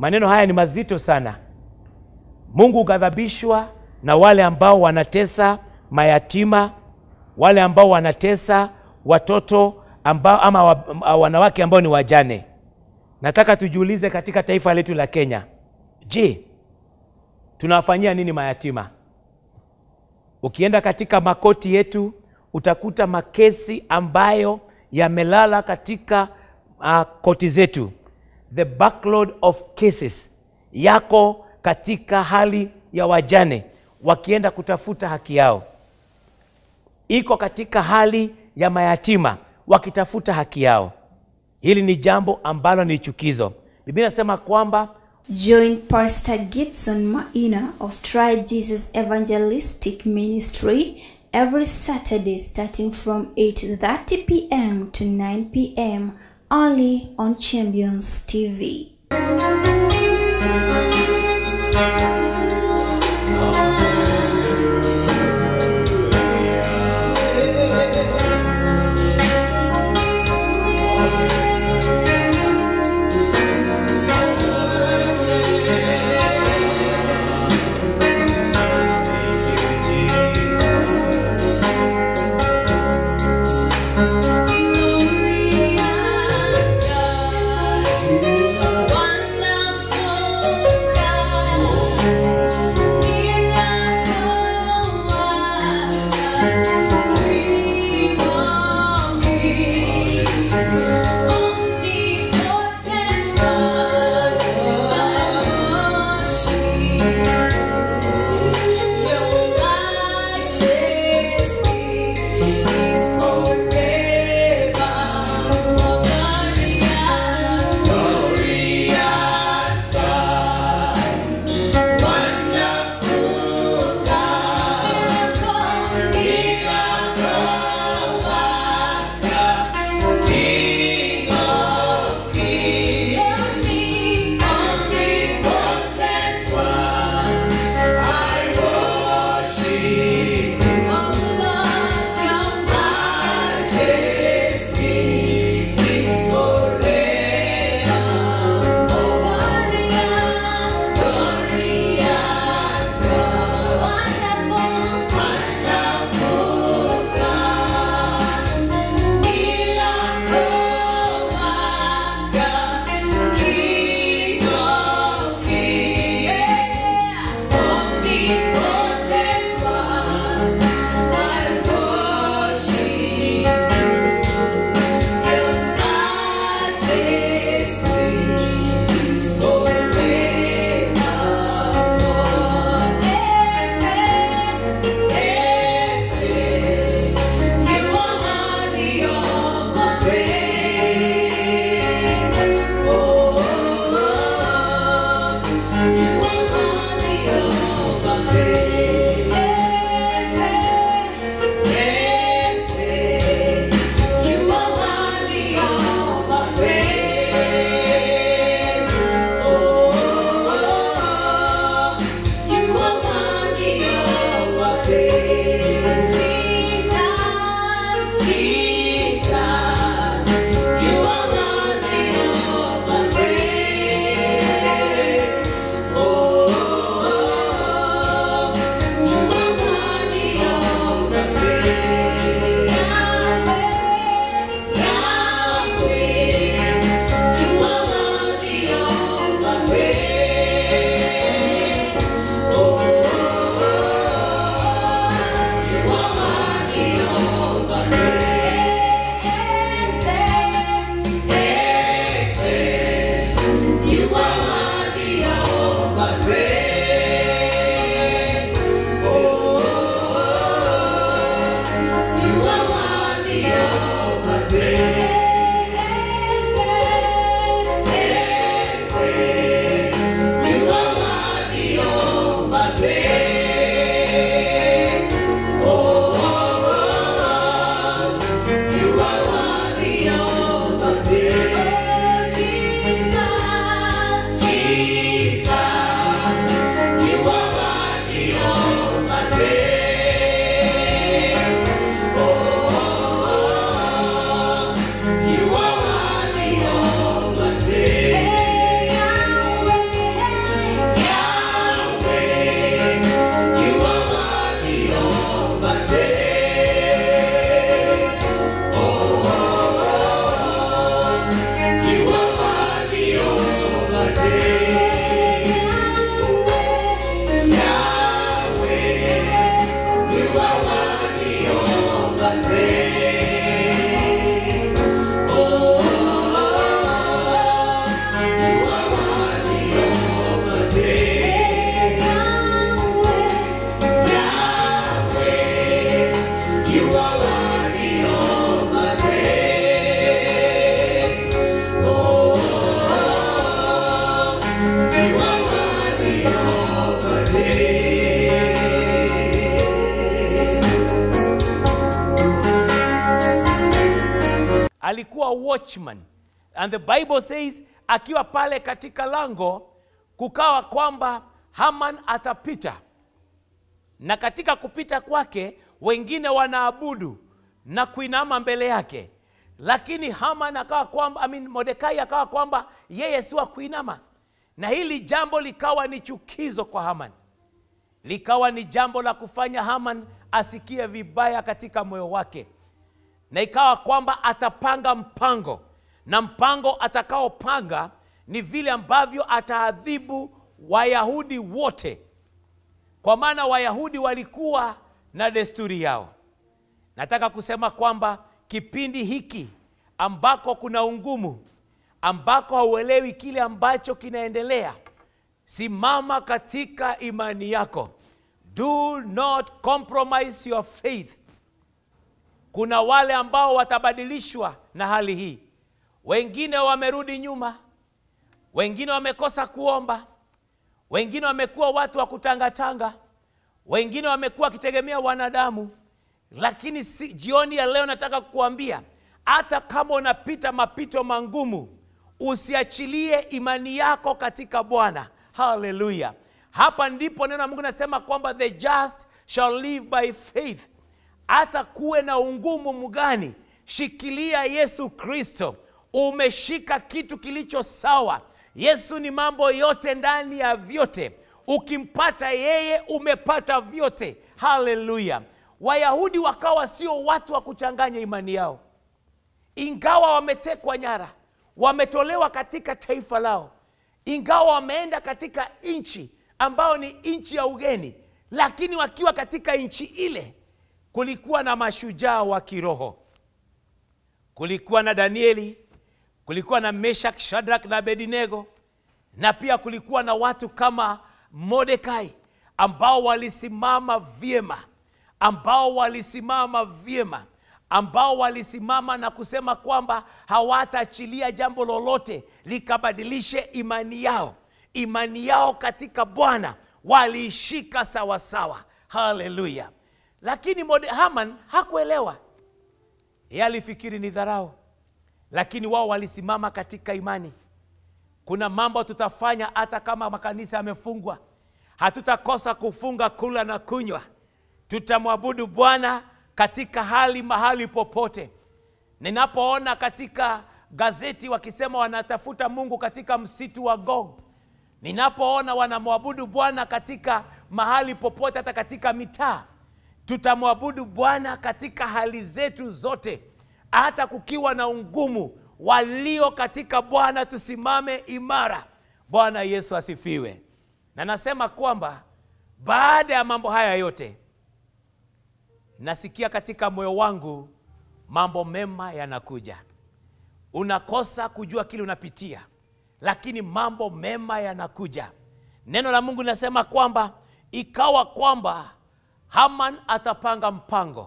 maneno haya ni mazito sana mungu hughadhabishwa na wale ambao wanatesa mayatima wale ambao wanatesa watoto ambao, ama wa, wanawake ambao ni wajane nataka tujiulize katika taifa letu la kenya je tunawafanyia nini mayatima ukienda katika makoti yetu utakuta makesi ambayo yamelala katika uh, koti zetu the backload of cases yako katika hali ya wajane wakienda kutafuta haki yao iko katika hali ya mayatima wakitafuta haki yao hili ni jambo ambalo ni chukizo biblia inasema kwamba Join Pastor Gibson Maina of Try Jesus Evangelistic Ministry every Saturday starting from 8:30 p.m. to 9 p.m. only on Champions TV. Wonderful God. alikuwa watchman and the bible says akiwa pale katika lango kukawa kwamba haman atapita na katika kupita kwake wengine wanaabudu na kuinama mbele yake lakini haman akawa kwamba I mean, modekai akawa kwamba yeye si wa kuinama na hili jambo likawa ni chukizo kwa haman likawa ni jambo la kufanya haman asikie vibaya katika moyo wake na ikawa kwamba atapanga mpango na mpango atakaopanga ni vile ambavyo ataadhibu wayahudi wote kwa maana wayahudi walikuwa na desturi yao nataka kusema kwamba kipindi hiki ambako kuna ungumu ambako hauelewi kile ambacho kinaendelea simama katika imani yako do not compromise your faith kuna wale ambao watabadilishwa na hali hii wengine wamerudi nyuma wengine wamekosa kuomba wengine wamekuwa watu wa kutangatanga wengine wamekuwa wakitegemea wanadamu lakini si, jioni ya leo nataka kukuambia hata kama unapita mapito mangumu usiachilie imani yako katika bwana haleluya hapa ndipo neno la mungu nasema kwamba the just shall live by faith hata kuwe na ungumu mgani shikilia yesu kristo umeshika kitu kilicho sawa yesu ni mambo yote ndani ya vyote ukimpata yeye umepata vyote haleluya wayahudi wakawa sio watu wa kuchanganya imani yao ingawa wametekwa nyara wametolewa katika taifa lao ingawa wameenda katika nchi ambayo ni nchi ya ugeni lakini wakiwa katika nchi ile kulikuwa na mashujaa wa kiroho kulikuwa na danieli kulikuwa na meshak shadrak na abedinego na pia kulikuwa na watu kama modekai ambao walisimama vyema ambao walisimama vyema ambao walisimama na kusema kwamba hawataachilia jambo lolote likabadilishe imani yao imani yao katika bwana waliishika sawasawa haleluya lakini Mode- haman hakuelewa yeye alifikiri ni dharau lakini wao walisimama katika imani kuna mambo tutafanya hata kama makanisa yamefungwa hatutakosa kufunga kula na kunywa tutamwabudu bwana katika hali mahali popote ninapoona katika gazeti wakisema wanatafuta mungu katika msitu wa gog ninapoona wanamwabudu bwana katika mahali popote hata katika mitaa tutamwabudu bwana katika hali zetu zote hata kukiwa na ungumu walio katika bwana tusimame imara bwana yesu asifiwe na nasema kwamba baada ya mambo haya yote nasikia katika moyo wangu mambo mema yanakuja unakosa kujua kile unapitia lakini mambo mema yanakuja neno la mungu linasema kwamba ikawa kwamba haman atapanga mpango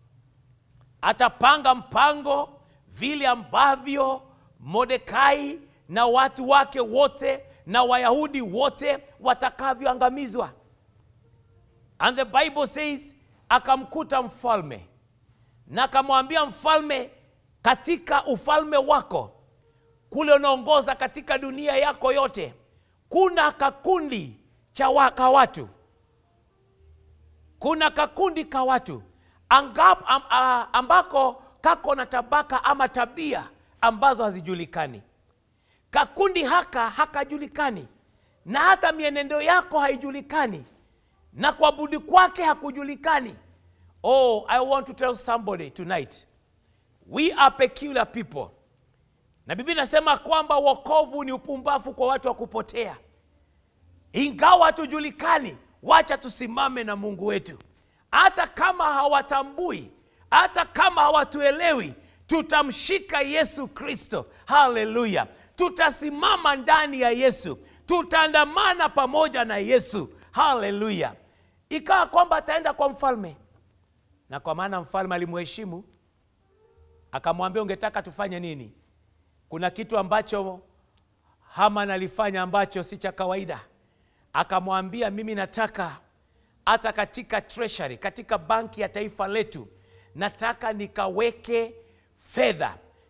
atapanga mpango vile ambavyo modekai na watu wake wote na wayahudi wote watakavyoangamizwa and the bible says akamkuta mfalme na akamwambia mfalme katika ufalme wako kule unaongoza katika dunia yako yote kuna kakundi cha waka watu kuna kakundi ka watu angap, am, a, ambako kako na tabaka ama tabia ambazo hazijulikani kakundi haka hakajulikani na hata mienendo yako haijulikani na kuabudi kwake hakujulikani oh i want to tell somebody tonight we are peculiar people na biblia inasema kwamba wokovu ni upumbavu kwa watu wa kupotea ingawa hatujulikani wacha tusimame na mungu wetu hata kama hawatambui hata kama hawatuelewi tutamshika yesu kristo haleluya tutasimama ndani ya yesu tutaandamana pamoja na yesu haleluya ikawa kwamba ataenda kwa mfalme na kwa maana mfalme alimheshimu akamwambia ungetaka tufanye nini kuna kitu ambacho haman alifanya ambacho si cha kawaida akamwambia mimi nataka hata katika treasury katika banki ya taifa letu nataka nikaweke fedha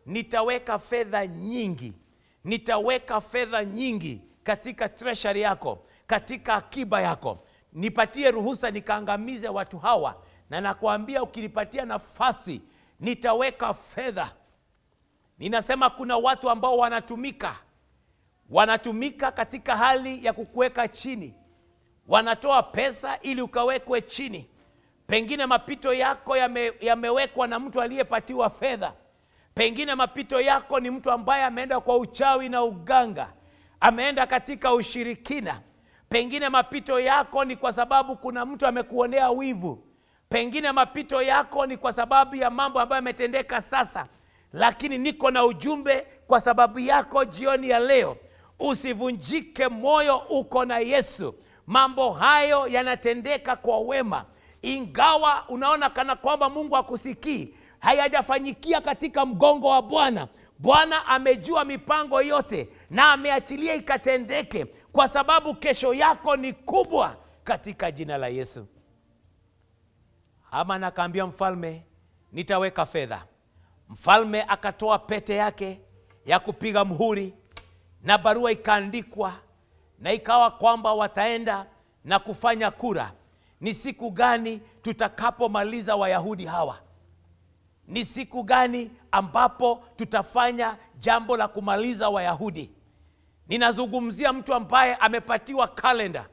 nitaweka fedha nyingi nitaweka fedha nyingi katika treasury yako katika akiba yako nipatie ruhusa nikaangamize watu hawa na nakwambia ukinipatia nafasi nitaweka fedha ninasema kuna watu ambao wanatumika wanatumika katika hali ya kukuweka chini wanatoa pesa ili ukawekwe chini pengine mapito yako yame, yamewekwa na mtu aliyepatiwa fedha pengine mapito yako ni mtu ambaye ameenda kwa uchawi na uganga ameenda katika ushirikina pengine mapito yako ni kwa sababu kuna mtu amekuonea wivu pengine mapito yako ni kwa sababu ya mambo ambayo yametendeka sasa lakini niko na ujumbe kwa sababu yako jioni ya leo usivunjike moyo uko na yesu mambo hayo yanatendeka kwa wema ingawa unaona kana kwamba mungu akusikii hayajafanyikia katika mgongo wa bwana bwana amejua mipango yote na ameachilia ikatendeke kwa sababu kesho yako ni kubwa katika jina la yesu ama nakaambia mfalme nitaweka fedha mfalme akatoa pete yake ya kupiga mhuri na barua ikaandikwa na ikawa kwamba wataenda na kufanya kura ni siku gani tutakapomaliza wayahudi hawa ni siku gani ambapo tutafanya jambo la kumaliza wayahudi ninazungumzia mtu ambaye amepatiwa kalenda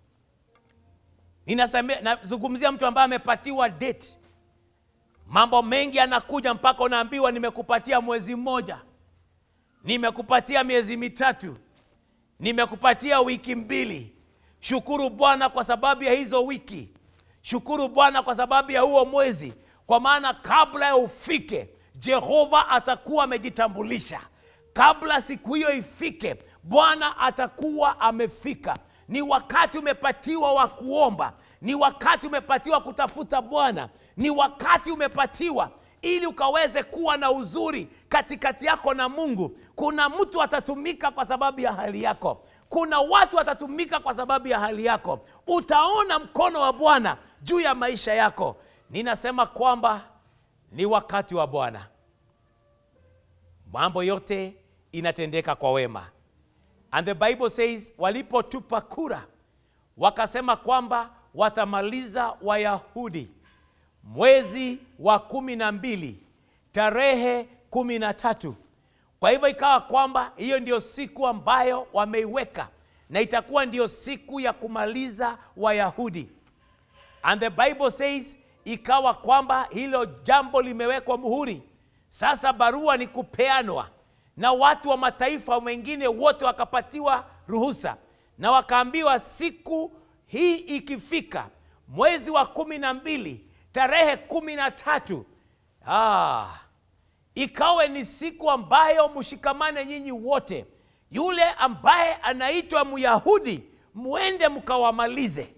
Ninaseme- nazungumzia mtu ambaye amepatiwa date mambo mengi yanakuja mpaka unaambiwa nimekupatia mwezi mmoja nimekupatia miezi mitatu nimekupatia wiki mbili shukuru bwana kwa sababu ya hizo wiki shukuru bwana kwa sababu ya huo mwezi kwa maana kabla ya ufike jehova atakuwa amejitambulisha kabla siku hiyo ifike bwana atakuwa amefika ni wakati umepatiwa wa kuomba ni wakati umepatiwa kutafuta bwana ni wakati umepatiwa ili ukaweze kuwa na uzuri katikati yako na mungu kuna mtu atatumika kwa sababu ya hali yako kuna watu watatumika kwa sababu ya hali yako utaona mkono wa bwana juu ya maisha yako ninasema kwamba ni wakati wa bwana mambo yote inatendeka kwa wema and the bible says walipotupa kura wakasema kwamba watamaliza wayahudi mwezi wa kumi na mbili tarehe kumi na tatu kwa hivyo ikawa kwamba hiyo ndio siku ambayo wameiweka na itakuwa ndio siku ya kumaliza wayahudi and the bible says ikawa kwamba hilo jambo limewekwa muhuri sasa barua ni kupeanwa na watu wa mataifa wengine wote wakapatiwa ruhusa na wakaambiwa siku hii ikifika mwezi wa kumi na mbili tarehe kumi na tatu ah, ikawe ni siku ambayo mshikamane nyinyi wote yule ambaye anaitwa myahudi mwende mkawamalize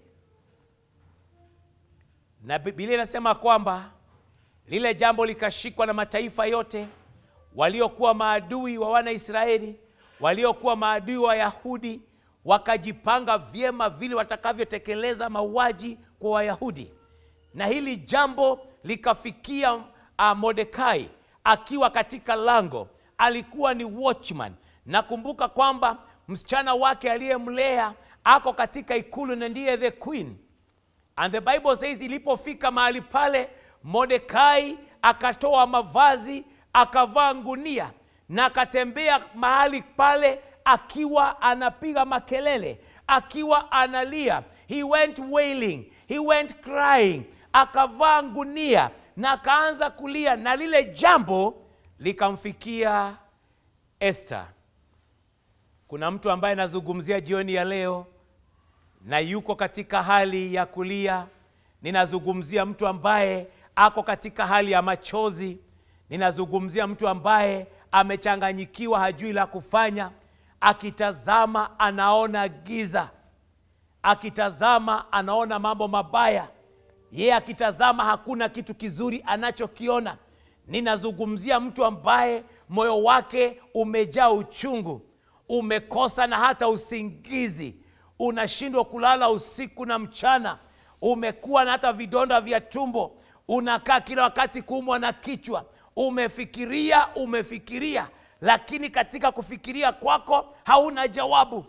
na bibilia inasema kwamba lile jambo likashikwa na mataifa yote waliokuwa maadui wa wanaisraeli waliokuwa maadui wa wayahudi wakajipanga vyema vile watakavyotekeleza mauaji kwa wayahudi na hili jambo likafikia uh, mordekai akiwa katika lango alikuwa ni watchman nakumbuka kwamba msichana wake aliyemlea ako katika ikulu na ndiye the queen and the bible says ilipofika mahali pale mordekai akatoa mavazi akavaa ngunia na akatembea mahali pale akiwa anapiga makelele akiwa analia he went wailing he went crying akavaa ngunia na akaanza kulia na lile jambo likamfikia Esther. Kuna mtu ambaye anazungumzia jioni ya leo na yuko katika hali ya kulia. Ninazungumzia mtu ambaye ako katika hali ya machozi. Ninazungumzia mtu ambaye amechanganyikiwa, hajui la kufanya. Akitazama anaona giza, akitazama anaona mambo mabaya, yeye akitazama hakuna kitu kizuri anachokiona. Ninazungumzia mtu ambaye moyo wake umejaa uchungu, umekosa na hata usingizi, unashindwa kulala usiku na mchana, umekuwa na hata vidonda vya tumbo, unakaa kila wakati kuumwa na kichwa, umefikiria umefikiria lakini katika kufikiria kwako hauna jawabu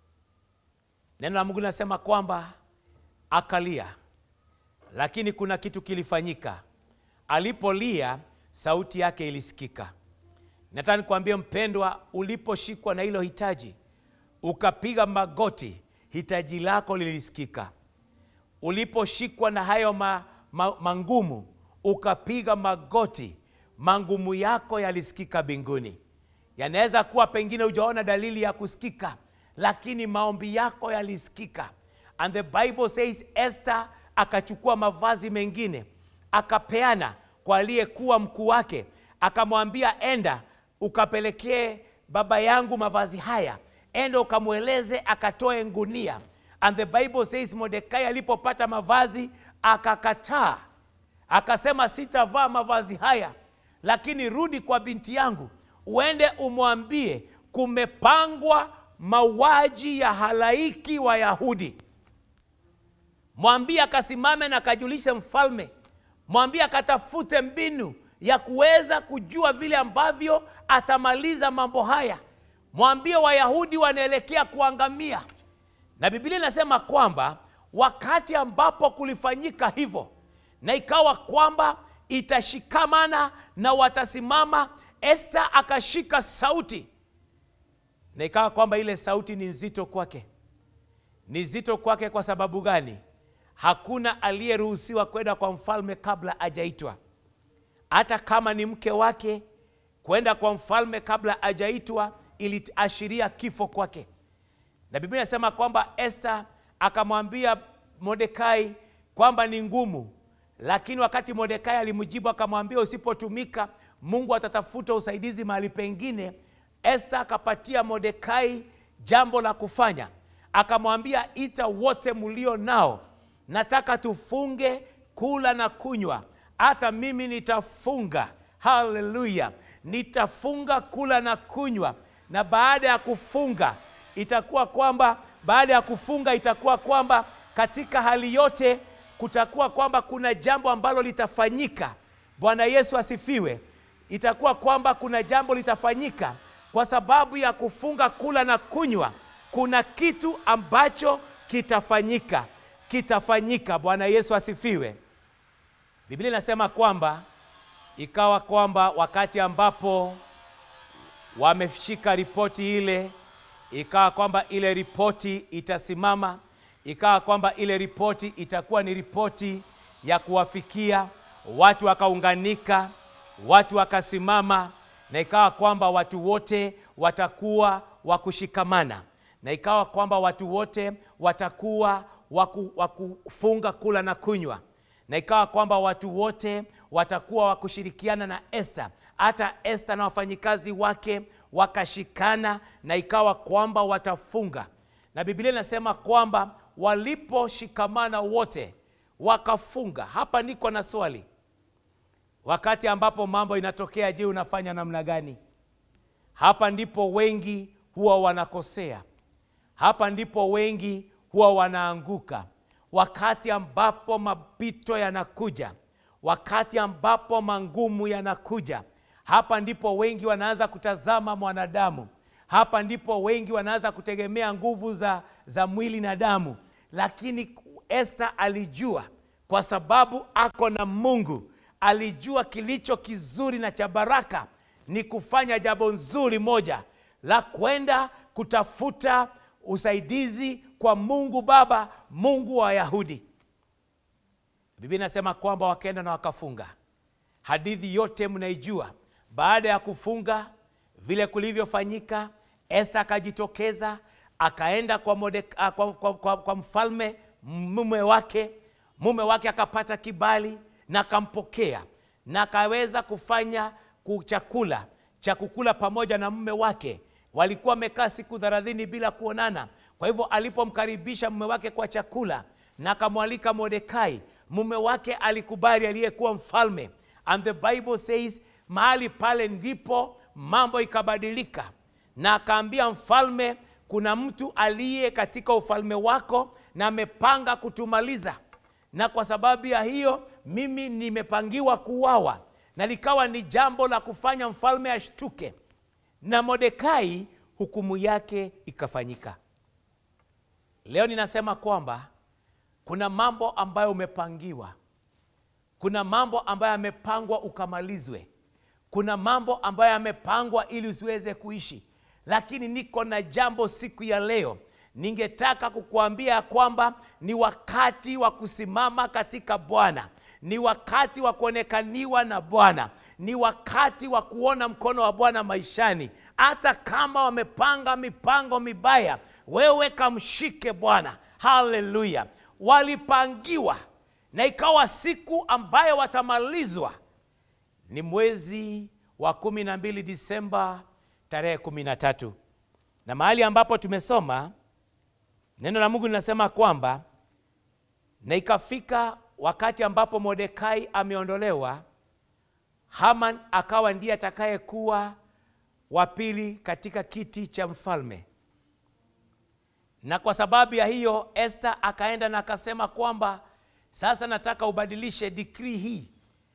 neno la mungu linasema kwamba akalia lakini kuna kitu kilifanyika alipolia sauti yake ilisikika nataka nikuambie mpendwa uliposhikwa na hilo hitaji ukapiga magoti hitaji lako lilisikika uliposhikwa na hayo ma, ma, mangumu ukapiga magoti mangumu yako yalisikika mbinguni yanaweza kuwa pengine hujaona dalili ya kusikika lakini maombi yako yalisikika and the bible says esther akachukua mavazi mengine akapeana kwa aliyekuwa mkuu wake akamwambia enda ukapelekee baba yangu mavazi haya enda ukamweleze akatoe ngunia and the bible says mordekai alipopata mavazi akakataa akasema sitavaa mavazi haya lakini rudi kwa binti yangu uende umwambie kumepangwa mauaji ya halaiki wa yahudi mwambie akasimame na akajulishe mfalme mwambie akatafute mbinu ya kuweza kujua vile ambavyo atamaliza mambo haya mwambie wayahudi wanaelekea kuangamia na bibilia inasema kwamba wakati ambapo kulifanyika hivyo na ikawa kwamba itashikamana na watasimama este akashika sauti na ikawa kwamba ile sauti ni nzito kwake ni nzito kwake kwa sababu gani hakuna aliyeruhusiwa kwenda kwa mfalme kabla ajaitwa hata kama ni mke wake kwenda kwa mfalme kabla ajaitwa iliashiria kifo kwake na biblia inasema kwamba este akamwambia mordekai kwamba ni ngumu lakini wakati mordekai alimjibu akamwambia usipotumika mungu atatafuta usaidizi mahali pengine este akapatia mordekai jambo la kufanya akamwambia ita wote mlio nao nataka tufunge kula na kunywa hata mimi nitafunga haleluya nitafunga kula na kunywa na baada ya kufunga itakuwa kwamba baada ya kufunga itakuwa kwamba katika hali yote kutakuwa kwamba kuna jambo ambalo litafanyika bwana yesu asifiwe itakuwa kwamba kuna jambo litafanyika kwa sababu ya kufunga kula na kunywa kuna kitu ambacho kitafanyika kitafanyika bwana yesu asifiwe biblia inasema kwamba ikawa kwamba wakati ambapo wameshika ripoti ile ikawa kwamba ile ripoti itasimama ikawa kwamba ile ripoti itakuwa ni ripoti ya kuwafikia watu wakaunganika watu wakasimama na ikawa kwamba watu wote watakuwa wa kushikamana na ikawa kwamba watu wote watakuwa waku, wakufunga kula na kunywa na ikawa kwamba watu wote watakuwa wa kushirikiana na Esther. Hata Esther na wafanyikazi wake wakashikana, na ikawa kwamba watafunga, na Biblia inasema kwamba waliposhikamana wote wakafunga. Hapa niko na swali, wakati ambapo mambo inatokea, je, unafanya namna gani? Hapa ndipo wengi huwa wanakosea, hapa ndipo wengi huwa wanaanguka wakati ambapo mapito yanakuja, wakati ambapo mangumu yanakuja, hapa ndipo wengi wanaanza kutazama mwanadamu, hapa ndipo wengi wanaanza kutegemea nguvu za, za mwili na damu. Lakini Esther alijua, kwa sababu ako na Mungu, alijua kilicho kizuri na cha baraka ni kufanya jambo nzuri moja la kwenda kutafuta usaidizi kwa Mungu Baba, Mungu wa Wayahudi. Biblia inasema kwamba wakaenda na wakafunga. Hadithi yote mnaijua. Baada ya kufunga vile kulivyofanyika, Esta akajitokeza akaenda kwa, Modeka, kwa, kwa, kwa, kwa mfalme mume wake. Mume wake akapata kibali na akampokea na akaweza kufanya chakula cha kukula pamoja na mume wake. Walikuwa wamekaa siku thelathini bila kuonana. Kwa hivyo alipomkaribisha mume wake kwa chakula na akamwalika Mordekai, mume wake alikubali, aliyekuwa mfalme. And the Bible says mahali pale ndipo mambo ikabadilika, na akaambia mfalme, kuna mtu aliye katika ufalme wako na amepanga kutumaliza, na kwa sababu ya hiyo mimi nimepangiwa kuuawa, na likawa ni jambo la kufanya mfalme ashtuke na mordekai hukumu yake ikafanyika leo ninasema kwamba kuna mambo ambayo umepangiwa kuna mambo ambayo yamepangwa ukamalizwe kuna mambo ambayo yamepangwa ili usiweze kuishi lakini niko na jambo siku ya leo ningetaka kukuambia ya kwamba ni wakati wa kusimama katika bwana ni wakati wa kuonekaniwa na bwana ni wakati wa kuona mkono wa bwana maishani hata kama wamepanga mipango mibaya wewe kamshike bwana haleluya walipangiwa na ikawa siku ambayo watamalizwa ni mwezi wa kumi na mbili disemba tarehe kumi na tatu na mahali ambapo tumesoma neno la mungu linasema kwamba na ikafika wakati ambapo mordekai ameondolewa haman akawa ndiye atakayekuwa wa pili katika kiti cha mfalme na kwa sababu ya hiyo este akaenda na akasema kwamba sasa nataka ubadilishe dikrii hii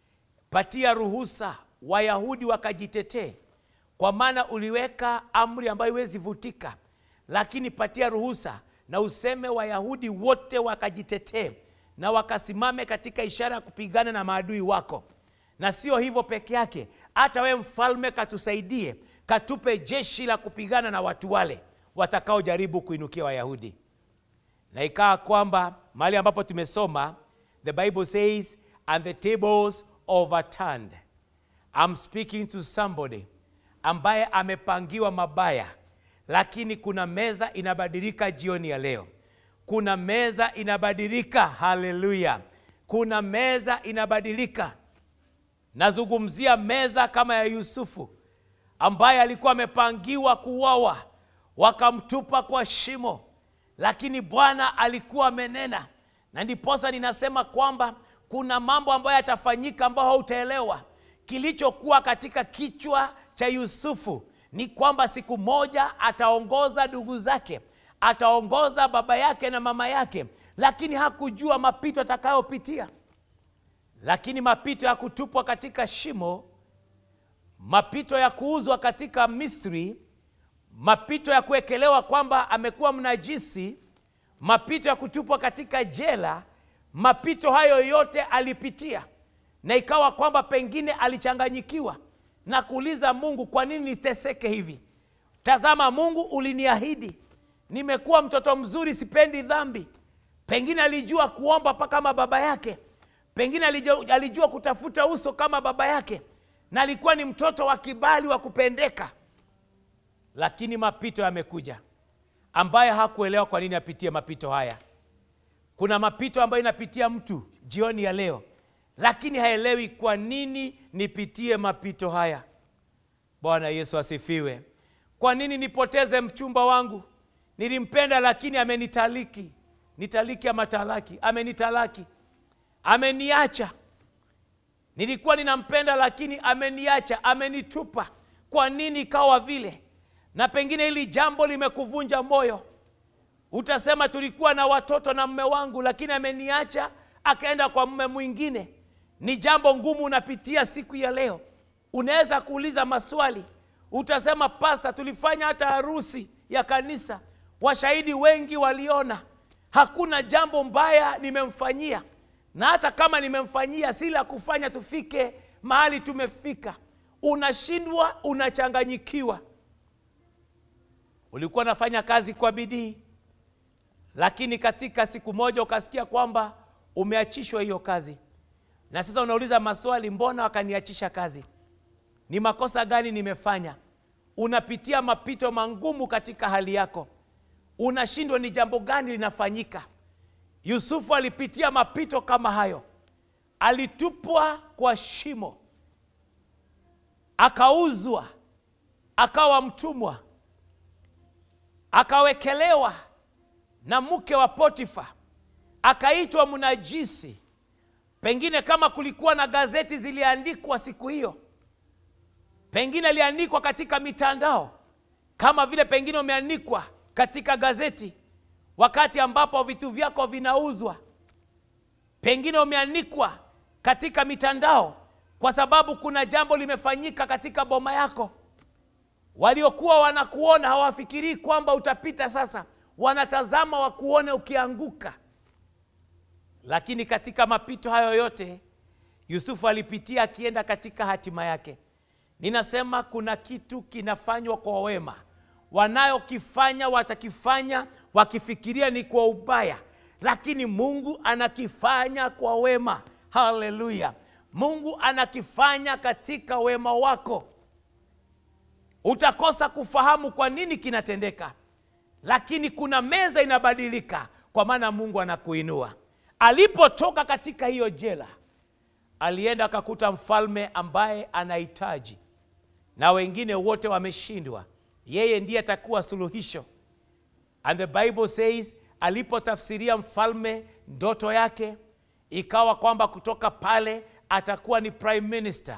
patia ruhusa wayahudi wakajitetee kwa maana uliweka amri ambayo iwezi vutika lakini patia ruhusa na useme wayahudi wote wakajitetee na wakasimame katika ishara ya kupigana na maadui wako na sio hivyo peke yake hata wewe mfalme katusaidie katupe jeshi la kupigana na watu wale watakaojaribu kuinukia wayahudi na ikawa kwamba mahali ambapo tumesoma the bible says and the tables overturned I'm speaking to somebody ambaye amepangiwa mabaya lakini kuna meza inabadilika jioni ya leo kuna meza inabadilika haleluya kuna meza inabadilika nazungumzia meza kama ya yusufu ambaye alikuwa amepangiwa kuuawa wakamtupa kwa shimo lakini bwana alikuwa amenena na ndiposa ninasema kwamba kuna mambo ambayo yatafanyika ambayo hautaelewa kilichokuwa katika kichwa cha yusufu ni kwamba siku moja ataongoza ndugu zake ataongoza baba yake na mama yake lakini hakujua mapito atakayopitia lakini mapito ya kutupwa katika shimo mapito ya kuuzwa katika misri mapito ya kuwekelewa kwamba amekuwa mnajisi mapito ya kutupwa katika jela mapito hayo yote alipitia na ikawa kwamba pengine alichanganyikiwa na kuuliza mungu kwa nini niteseke hivi tazama mungu uliniahidi nimekuwa mtoto mzuri sipendi dhambi pengine alijua kuomba pa kama baba yake pengine alijua, alijua kutafuta uso kama baba yake na alikuwa ni mtoto wa kibali wa kupendeka lakini mapito yamekuja ambaye hakuelewa kwa nini apitie mapito haya kuna mapito ambayo inapitia mtu jioni ya leo lakini haelewi kwa nini nipitie mapito haya bwana yesu asifiwe kwa nini nipoteze mchumba wangu nilimpenda lakini amenitaliki nitaliki ama talaki amenitalaki ameniacha nilikuwa ninampenda lakini ameniacha amenitupa kwa nini ikawa vile na pengine hili jambo limekuvunja moyo utasema tulikuwa na watoto na mme wangu lakini ameniacha akaenda kwa mme mwingine ni jambo ngumu unapitia siku ya leo unaweza kuuliza maswali utasema pasta tulifanya hata harusi ya kanisa washahidi wengi waliona hakuna jambo mbaya nimemfanyia na hata kama nimemfanyia si la kufanya tufike mahali tumefika unashindwa unachanganyikiwa ulikuwa unafanya kazi kwa bidii lakini katika siku moja ukasikia kwamba umeachishwa hiyo kazi na sasa unauliza maswali mbona wakaniachisha kazi ni makosa gani nimefanya unapitia mapito mangumu katika hali yako unashindwa ni jambo gani linafanyika yusufu alipitia mapito kama hayo alitupwa kwa shimo akauzwa akawa mtumwa akawekelewa na mke wa potifa akaitwa mnajisi pengine kama kulikuwa na gazeti ziliandikwa siku hiyo pengine iliandikwa katika mitandao kama vile pengine umeandikwa katika gazeti wakati ambapo vitu vyako vinauzwa pengine umeandikwa katika mitandao kwa sababu kuna jambo limefanyika katika boma yako waliokuwa wanakuona hawafikirii kwamba utapita sasa wanatazama wakuone ukianguka lakini katika mapito hayo yote yusufu alipitia akienda katika hatima yake ninasema kuna kitu kinafanywa kwa wema wanayokifanya watakifanya wakifikiria ni kwa ubaya lakini mungu anakifanya kwa wema haleluya mungu anakifanya katika wema wako utakosa kufahamu kwa nini kinatendeka lakini kuna meza inabadilika kwa maana mungu anakuinua alipotoka katika hiyo jela alienda akakuta mfalme ambaye anahitaji na wengine wote wameshindwa yeye ndiye atakuwa suluhisho and the bible says alipotafsiria mfalme ndoto yake ikawa kwamba kutoka pale atakuwa ni prime minister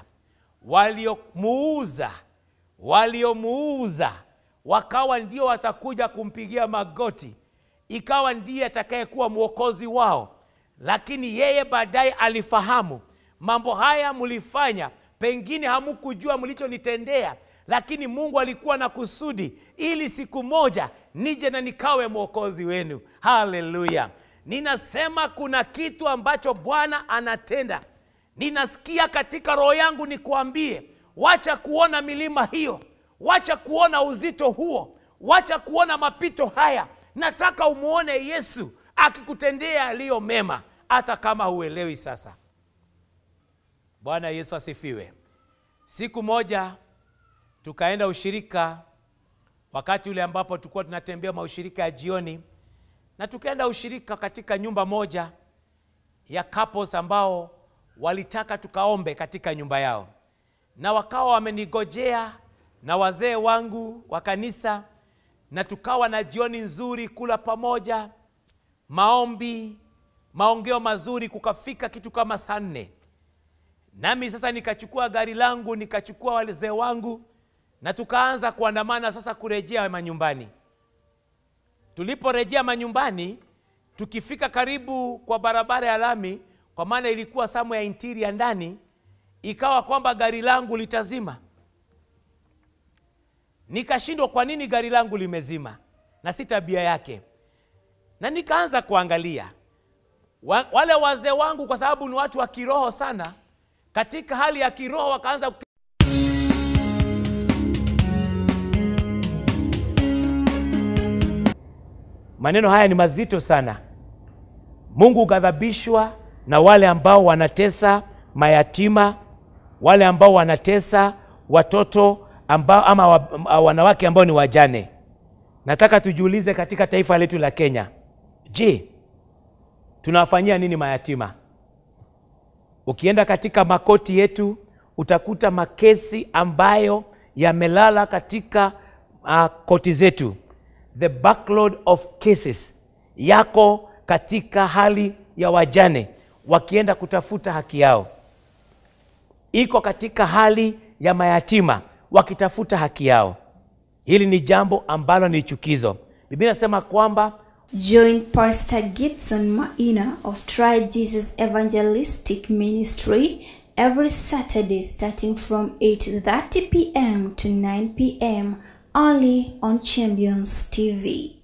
waliomuuza waliomuuza wakawa ndio watakuja kumpigia magoti ikawa ndiye atakayekuwa mwokozi wao lakini yeye baadaye alifahamu mambo haya mlifanya pengine hamukujua mlichonitendea lakini mungu alikuwa na kusudi ili siku moja nije na nikawe mwokozi wenu haleluya ninasema kuna kitu ambacho bwana anatenda ninasikia katika roho yangu nikuambie wacha kuona milima hiyo wacha kuona uzito huo wacha kuona mapito haya nataka umwone yesu akikutendea yaliyo mema hata kama huelewi sasa bwana yesu asifiwe siku moja tukaenda ushirika wakati ule ambapo tulikuwa tunatembea maushirika ya jioni na tukaenda ushirika katika nyumba moja ya couples ambao walitaka tukaombe katika nyumba yao na wakawa wamenigojea na wazee wangu wa kanisa na tukawa na jioni nzuri kula pamoja maombi maongeo mazuri kukafika kitu kama saa nne nami sasa nikachukua gari langu nikachukua wazee wangu na tukaanza kuandamana sasa kurejea manyumbani tuliporejea manyumbani tukifika karibu kwa barabara ya lami kwa maana ilikuwa samu ya interior ndani ikawa kwamba gari langu litazima nikashindwa kwa nini gari langu limezima na si tabia yake na nikaanza kuangalia wa, wale wazee wangu kwa sababu ni watu wa kiroho sana katika hali ya kiroho wakaanza maneno haya ni mazito sana mungu hughadhabishwa na wale ambao wanatesa mayatima wale ambao wanatesa watoto ambao, ama wa, wanawake ambao ni wajane nataka tujiulize katika taifa letu la kenya je tunawafanyia nini mayatima ukienda katika makoti yetu utakuta makesi ambayo yamelala katika uh, koti zetu the backload of cases yako katika hali ya wajane wakienda kutafuta haki yao iko katika hali ya mayatima wakitafuta haki yao hili ni jambo ambalo ni chukizo biblia inasema kwamba Join Pastor Gibson Maina of Try Jesus Evangelistic Ministry every Saturday starting from 8:30 p.m. to 9 p.m. only on Champions TV.